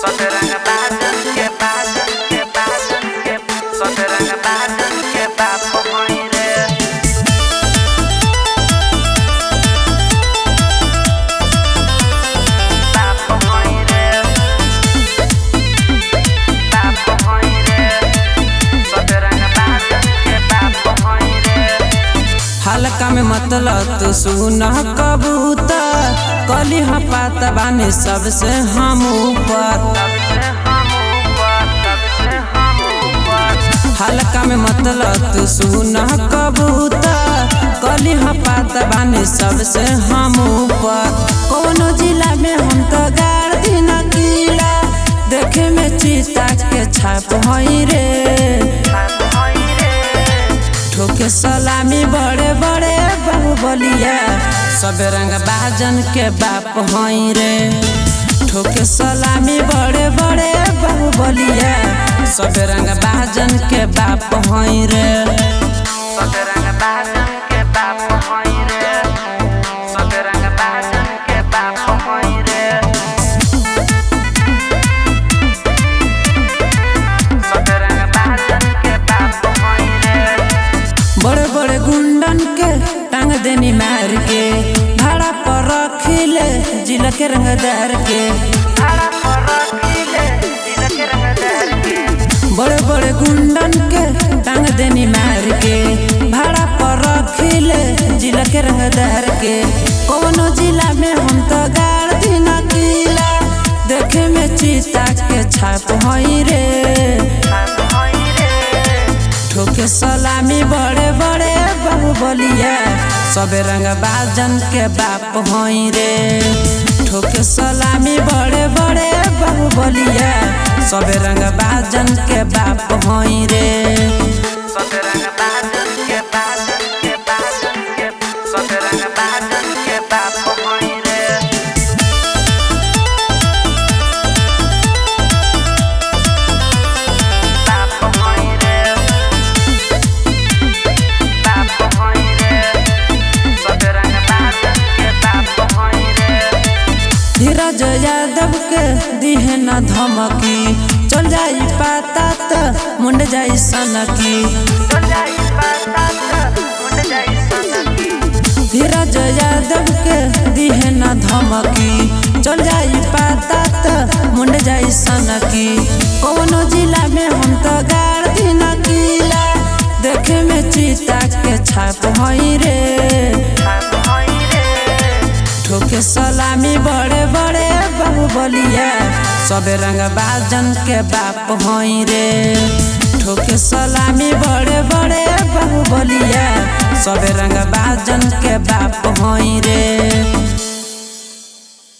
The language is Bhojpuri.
Soteranga badan ke badan ke badan ke Soteranga badan ke bapo hoire Bapo hoire Bapo hoire Soteranga badan ke bapo hoire हल्का में मतलब तू सुना कबूतर कली पाता बानी सबसे हम ऊपर सबसे हम ऊपर सबसे हम ऊपर हल्का में मतलब तू सुना कबूतर कली पाता बानी सबसे हम ऊपर कोनो जिला में हम तो गाड़ दिन किला देखे में चीता के छाप हई रे बाप होइरे ठोके सलामी बड़े बड़े बाहुबलिया सब रंग बाजन के बाप हई रे ठोके सलामी बड़े बड़े बाहुबलिया सब रंग बाजन के बाप हई रे Soteranga badan ke bapo hoire Soteranga badan ke bapo hoire Soteranga badan ke bapo hoire बड़े बड़े गुंडन के टांग देनी मार के भाड़ा पर रखिले जिला के रंगदार के Ara porokile Dilake rangadar ke बड़े बड़े गुंडन के टांग देनी मार के भाड़ा पर रखिले जिला के रंगदार के कोनो जिला में हम तो गाड़ दिन किला देखे में चीता के छाप हई रे Bapo hoire ठोके सलामी बड़े बड़े बाहुबलिया सबे रंग बाजन के बाप हई रे ठोके सलामी बड़े बड़े बाहुबलिया सबे रंग बाजन के बाप हई रे Soteranga badan ke badan ke badan ke Soteranga badan ke bapo hoire Bapo hoire Bapo hoire Soteranga badan ke bapo hoire धीरज यादव के दिहे न धमकी चल जाई पाता त मुंड जाई सनकी Soljai patat Mund jai sanaki धीरज यादव के दिहे न धमकी चल जाई पाता त मुंड जाई सनकी कोनो जिला में हम तो गाड़ दिन किला देखे में चीता के छाप हई रे Bapo hoire ठोके सलामी बड़े बड़े बाहुबलिया सबे रंग बाजन के बाप हई रे ठोके सलामी बड़े बड़े बाहुबलिया सबे रंग बाजन के बाप हई रे